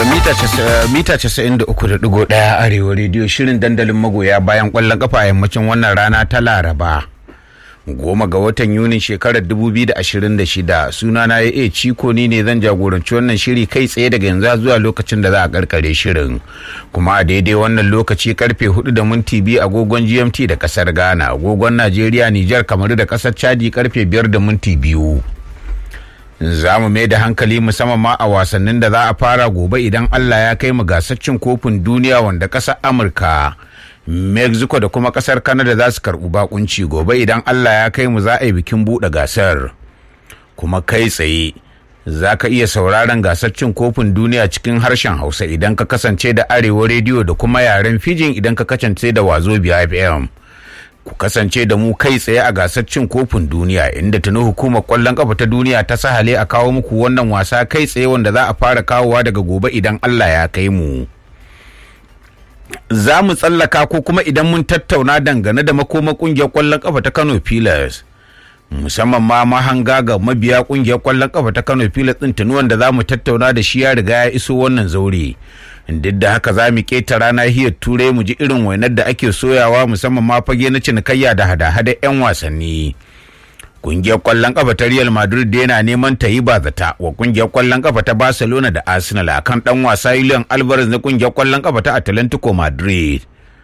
mita 93.1 arewa rediyo shirin dandalin magoya bayan kwallon kafa a yammacin wannan rana ta laraba goma ga watan yunin shekarar 2026 suna na ya ciko ni ne zan jagoranci wannan shiri kai tsaye daga yanzu zuwa lokacin da za a karkare shirin kuma a daidai wannan lokaci karfe 4 da minti biyu agogon gmt da kasar ghana agogon najeriya nijar kamaru da kasar chadi karfe 5 da minti biyu za mu mai da hankali musamman ma a wasannin da za a fara gobe idan Allah ya kai mu gasar cin kofin duniya wanda ƙasar Amurka, Mexico da kuma ƙasar Canada za su karɓi bakunci gobe idan Allah ya kai mu za a yi bikin buɗe gasar. Kuma kai tsaye za ka iya sauraron gasar cin kofin duniya cikin harshen Hausa idan ka kasance da Arewa rediyo da kuma yaren Fijin idan ka kasance da Wazobia FM. ku kasance da mu kai tsaye a gasar cin kofin duniya inda tuni hukumar kwallon kafa ta duniya ta sahale a kawo muku wannan wasa kai tsaye wanda za a fara kawowa daga gobe idan Allah ya kai mu. Za mu tsallaka ko kuma idan mun tattauna dangane da makoma kungiyar kwallon kafa ta Kano Pillars. musamman ma mahanga ga mabiya kungiyar kwallon kafa ta Kano Pillars din tuni wanda za mu tattauna da shi ya riga ya iso wannan zaure. duk da haka za mu keta rana hiyar turai mu ji irin wainar da ake soyawa musamman ma fage na cinikayya da hada-hada 'yan wasanni kungiyar kwallon kafa ta real madrid da yana neman ta yi bazata wa kungiyar kwallon kafa ta barcelona da arsenal akan dan wasa julian alvarez na kungiyar kwallon kafa ta atlantico madrid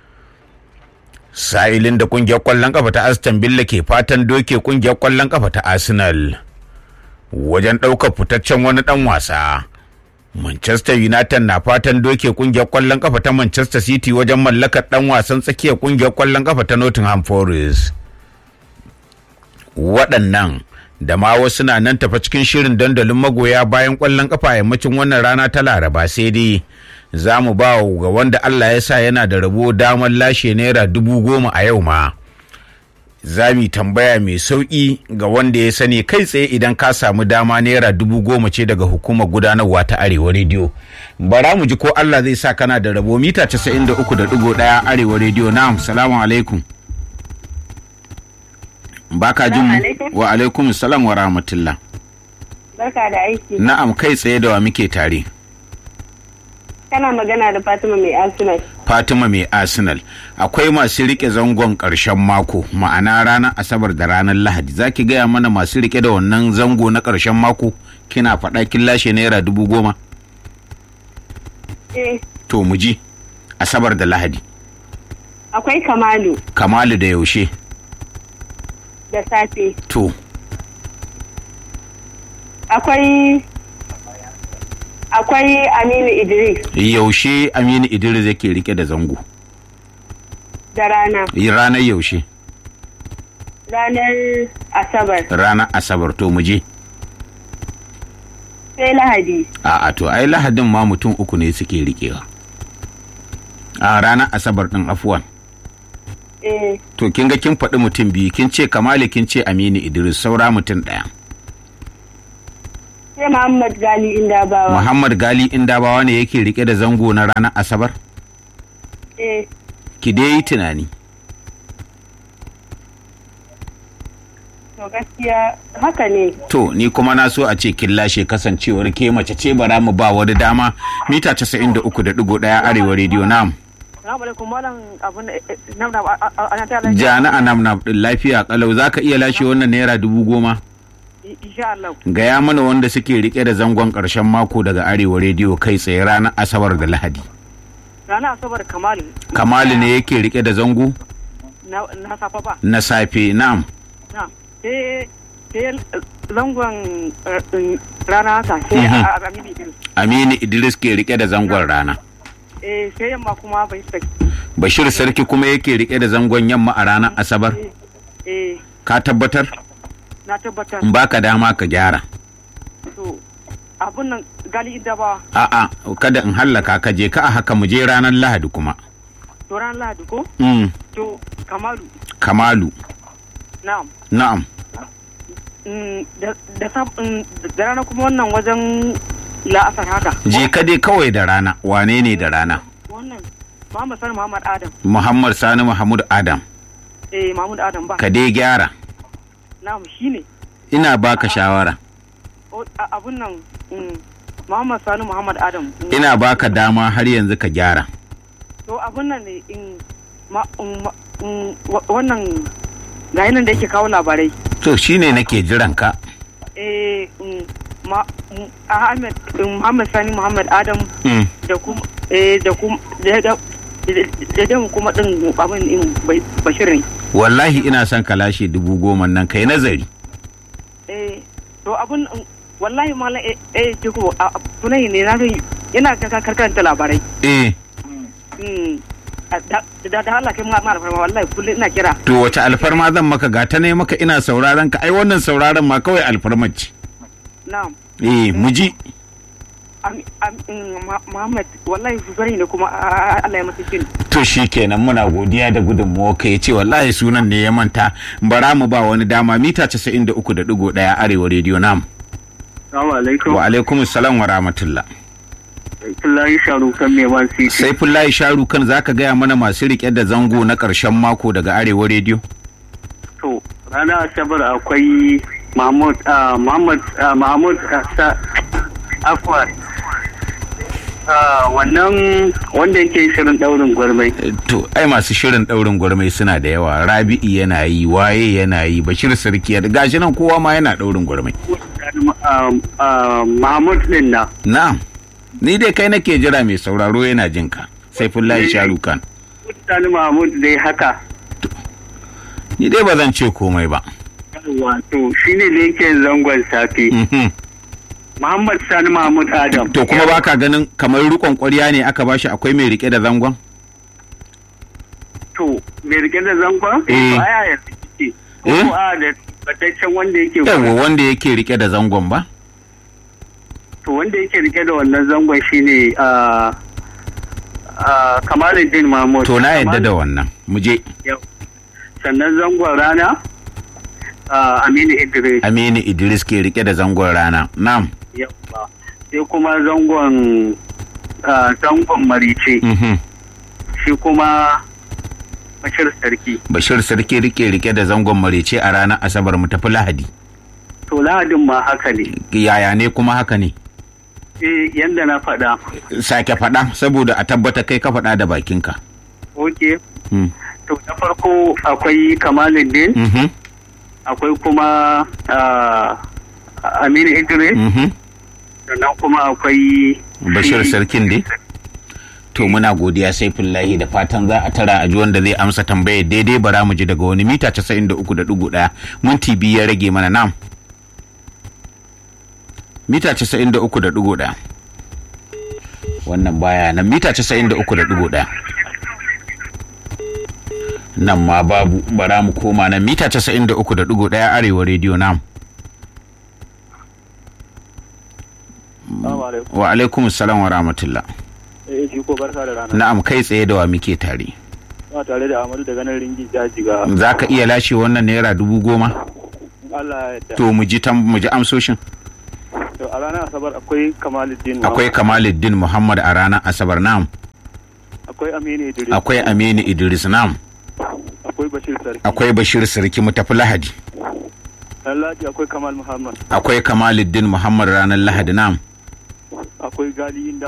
sa'ilin da kungiyar kwallon kafa ta aston villa ke fatan doke kungiyar kwallon kafa ta arsenal wajen ɗaukar fitaccen wani ɗan wasa Manchester United na fatan doke kungiyar kwallon kafa ta Manchester City wajen mallakar dan wasan tsakiyar kungiyar kwallon kafa ta Nottingham Forest. Waɗannan da ma wasu na nan tafa cikin shirin dandalin magoya bayan kwallon kafa a yammacin wannan rana ta Laraba sai dai za mu ba ga wanda Allah ya sa yana da rabo damar lashe naira dubu goma a yau ma. za mu tambaya mai sauƙi ga wanda ya sani kai tsaye idan ka samu dama naira dubu goma ce daga hukumar gudanarwa ta arewa rediyo bara mu ji ko allah zai sa kana da rabo mita casa'in da uku da ɗigo ɗaya arewa rediyo na'am salamu alaikum baka jin mu wa alaikum salam wa rahmatullah barka da aiki na'am kai tsaye da wa muke tare kana magana da Fatima mai Arsenal. Fatima mai Arsenal. Akwai masu rike zangon ƙarshen mako, ma'ana ranar Asabar da ranar Lahadi. Za ki gaya mana masu rike da wannan zango na ƙarshen mako? Kina faɗa kin lashe naira dubu goma? Eh. To mu ji, Asabar da Lahadi. Akwai Kamalu. Kamalu da yaushe? Da safe. To. Akwai akwai Aminu Idris. Yaushe Aminu Idris yake rike da zango? Da rana. Ranar yaushe? Ranar Asabar. Ranar Asabar to mu je. Sai Lahadi. A'a to ai Lahadin ma mutum uku ne suke rikewa. A ranar Asabar din afuwan. Eh. To kin ga kin faɗi mutum biyu kin ce Kamali kin ce Aminu Idris saura mutum ɗaya. sai Muhammad Gali Indabawa. Muhammad Gali Indabawa ne yake rike da zango na ranar Asabar? Eh. Ki dai yi tunani. To gaskiya haka ne. To ni kuma na so a ce kin lashe kasancewar ke mace ce bara mu ba wani dama mita 93.1 arewa rediyo nam. Jana a nam nam din lafiya kalau zaka iya lashe wannan naira dubu goma? Gaya mana wanda suke rike da zangon ƙarshen mako daga Arewa rediyo kai tsaye ranar Asabar da Lahadi. Ranar Asabar Kamalu. Kamalu ne yake rike da zango? Na safa ba. Na safe, na'am. Na. Sai zangon rana haka sai Aminu Idris. Aminu Idris ke rike da zangon rana. Eh sai yamma kuma bai sarki. Bashir Sarki kuma yake rike da zangon yamma a ranar Asabar? Eh. Ka tabbatar? na tabbatar. In baka dama ka gyara. To, abun nan gali inda ba. A'a, kada in hallaka ka je ka a haka mu je ranar Lahadi kuma. To ranar Lahadi ko? Mm. To, Kamalu. Kamalu. Na'am. Na'am. Da rana kuma wannan wajen la'asar haka. Je ka dai kawai da rana, wane ne da rana? Wannan, Muhammad Sani Muhammad Adam. Muhammad Sani Muhammad Adam. Eh, Muhammad Adam ba. Ka dai gyara. Na'am, shi ne. Ina baka shawara. abun nan Muhammad Sani Muhammad Adam. ina baka dama har yanzu ka gyara To abun nan ne in ma in ma- in wa- wannan ga nan da yake kawo labarai. to shine nake jiran ka Eh in ma in Ahmed in Muhammad Sani Muhammad Adam Mm. da kuma eh da kuma da da da da kuma din abin in bai- Bashir ne. wallahi ina son ka lashe dubu goma nan kai nazari Eh to abun in- wallahi malam eh eh jiko a a- tunai ne na ga yana karkanta labarai. eh Mm. da da da Allah kai ma ma alfarma wallahi kullum ina kira to wace alfarma zan maka ga ta ne maka ina sauraron ka ai wannan sauraron ma kawai alfarma ce na'am eh muji am am mm, Ma- Muhammad wallahi zuzari ne kuma a- a- Allah ya masa kin to shi kenan muna godiya da gudunmawa ka ya ce wallahi sunan ne ya manta bara mu ba wani dama mita 93.1 arewa rediyo nam Assalamu alaikum. wa alaikum salam wa rahmatullah Abdullahi Sharukan mai man city. sai fullahi sharu kan zaka gaya mana masu rike da zango na karshen mako daga arewa rediyo To, ranar Asabar akwai Mahmud ah, Muhammad ah, Mahmud ah, sa Afwan. Ah, wannan wanda yake shirin daurin gwarmai. Eh, to ai masu shirin daurin gwarmai suna da yawa rabi'i yana yi waye yana yi bashir sarki ya gashi nan kowa ma yana daurin gwarmai Ah, ah, Mahmud din na. na'am ni dai kai nake jira mai sauraro yana jin ka sai fullahi sharu kan Sani Mahmud dai haka. ni dai ba zan ce komai ba Wato shi ne da yake zangon safe. Mhm. Muhammad Sani Mahmud Adam. to kuma baka ganin kamar rikon kwarya ne aka bashi akwai mai rike da zangon To, mai rike da zangon? Eh. To, aya yanzu kike. Eh? Ko a da bataccen wanda yake yawa wanda yake rike da zangon ba to wanda yake rike da wannan zangon shine a a Kamaluddin Mahmud to na yadda da wannan mu je Yau. sannan zangon rana a Aminu Idris aminu idris ke rike da zangon rana na'am Yawwa. sai kuma zangon a, zangon Marice Mhm. shi kuma Bashir Sarki bashir sarki rike rike da zangon marece a ranar asabar mu tafi lahadi to Lahadin ma haka ne yaya ne kuma haka ne eh yanda na faɗa sake faɗa saboda a tabbata kai ka faɗa da bakinka okay Mm. to na farko akwai Kamaluddin Mhm. akwai kuma ah, Aminu Idris Mhm. sannan kuma akwai bashir shi- sarkin dai to muna godiya sai fillahi da fatan za a tara a ji wanda zai amsa tambayar daidai bara mu ji daga wani mita 93.1 minti biyu ya rage mana nam mita 93.1 wannan baya nan mita 93.1 nan ma babu bara mu koma nan mita 93.1 arewa rediyo nam wa alaikum salam wa rahmatullah Eh, shi ko barka da rana. na'am kai tsaye da wa muke tare Ba tare da Amadu daga nan ringi jaji ga za ka iya lashe wannan naira dubu goma Allah ya yarda. to mu ji tam mu ji amsoshin To a ranar Asabar akwai Kamaluddin. akwai kamaluddin muhammad a ranar asabar nam akwai Aminu Idris. akwai aminu idris nam Akwai Bashir Sarki. akwai bashir sarki mu tafi lahadi Lallati akwai Kamal Muhammad. akwai kamaluddin muhammad ranar lahadi nam Akwai Gali Inda